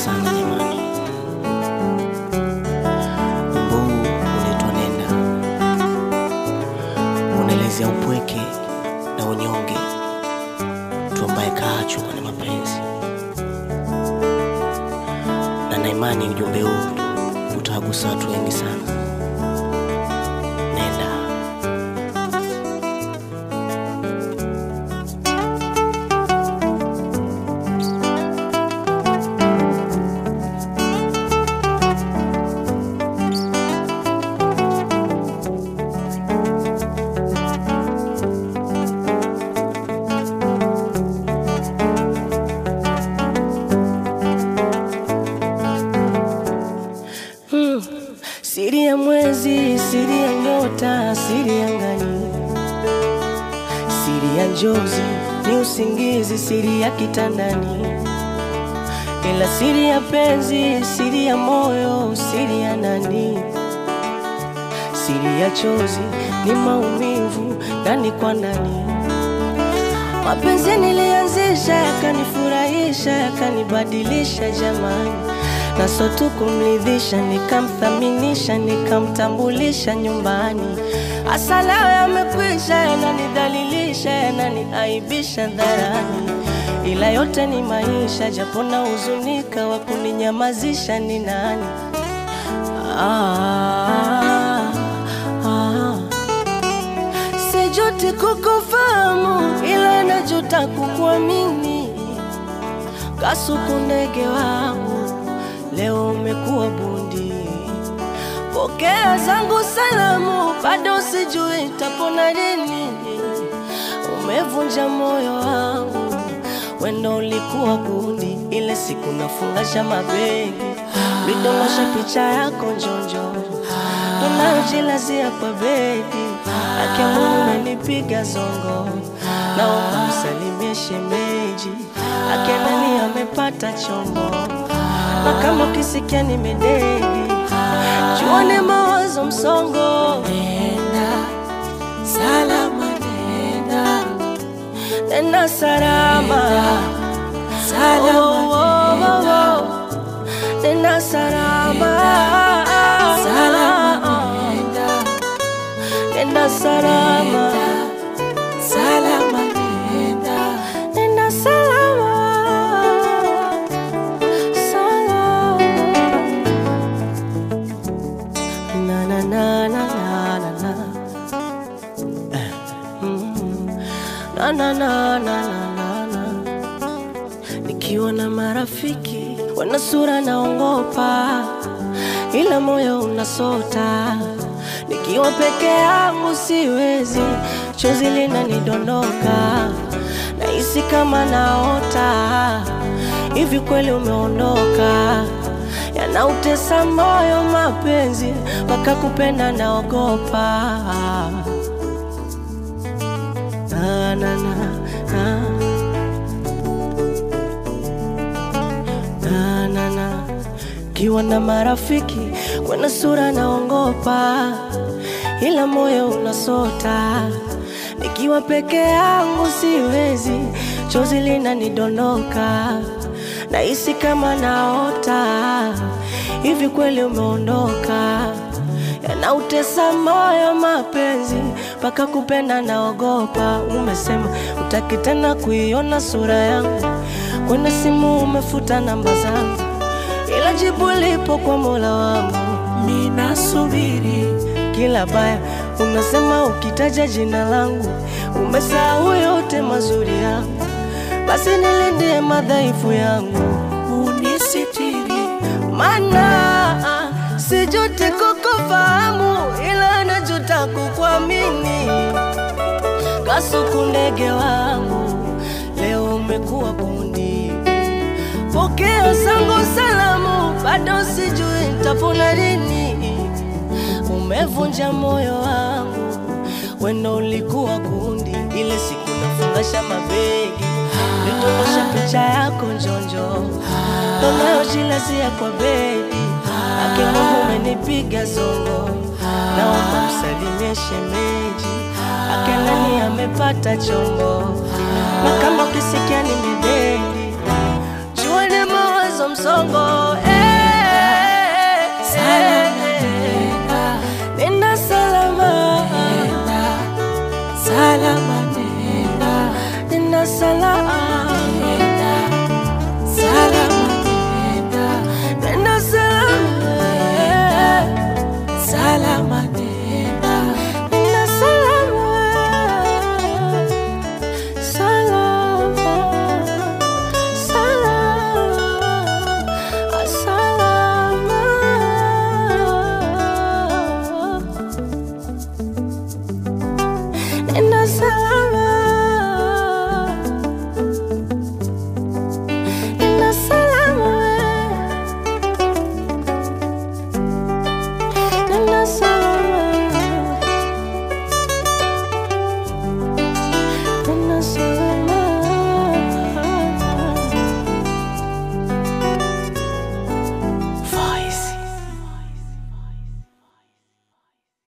sana jamani. Wimbo huu unaitwa Nenda, unaelezea upweke na unyonge, mtu ambaye kaachwa kwenye mapenzi, na na imani ujumbe huu utawagusa watu wengi sana. Nenda. Hmm. Siri ya mwezi, siri ya nyota, siri ya ngani, siri ya njozi ni usingizi, siri ya kitandani, ila siri ya penzi, siri ya moyo, siri ya nani, siri ya chozi ni maumivu ndani kwa ndani. Mapenzi nilianzisha yakanifurahisha yakanibadilisha jamani, na so tu kumridhisha, nikamthaminisha nikamtambulisha nyumbani. Hasa leo yamekwisha, yananidhalilisha yananiaibisha dharani, ila yote ni maisha, japo na huzunika, wa kuninyamazisha ni nani? Ah, ah. Sijuti kukufahamu ila najuta kukuamini. Kasuku ndege wangu, leo umekuwa bundi. Pokea zangu salamu, bado sijui tapona lini. Umevunja moyo wangu, wendo ulikuwa bundi. Ile siku nafungasha mabegi, vidondosha picha yako njonjo, tunayojilazia kwa bedi. Ake Mungu umenipiga zongo, naomba msalimie shemeji. Ake nani amepata chombo, na kama ukisikia nimededi, jua ni mawazo msongo. Nenda salama, nenda Nenda salama, salama, Oh, oh, oh, oh. nenda salama, salama, nenda nenda salama, salama, nenda nenda salama, salama. Na na na na na na na. Eh, mm. Na na na na na na na. Nikiwa na marafiki wana sura naongopa, ila moyo unasota. Nikiwa peke yangu siwezi, chozi linanidondoka, nahisi kama naota. Hivi kweli umeondoka? Yanautesa moyo mapenzi, mpaka kupenda naogopa. Na, na, na, na. na na na kiwa na marafiki kwenye sura naongopa, ila moyo unasota. Nikiwa peke yangu siwezi, chozi linanidondoka, nahisi kama naota. Hivi kweli umeondoka? Yanautesa moyo mapenzi, mpaka kupenda naogopa. Umesema utaki tena kuiona sura yangu kwenye simu, umefuta namba zangu, ila jibu lipo kwa Mola wangu. Mina subiri Kila baya unasema ukitaja jina langu, umesahau yote mazuri yangu. Basi nilindie madhaifu yangu, unisitiri, mana sijuti kukufahamu, ila najuta kukuamini. Kasuku ndege wangu, leo umekuwa bundi. Pokea zangu salamu, bado sijui nitapona lini. Umevunja moyo wangu, wendo ulikuwa kundi. Ile siku nafungasha mabegi, nitondosha picha yako njonjo, tunayojilazia kwa bedi. Ake Mungu umenipiga zongo, naomba msalimie shemeji. Ake nani amepata chombo, na kama ukisikia nimededi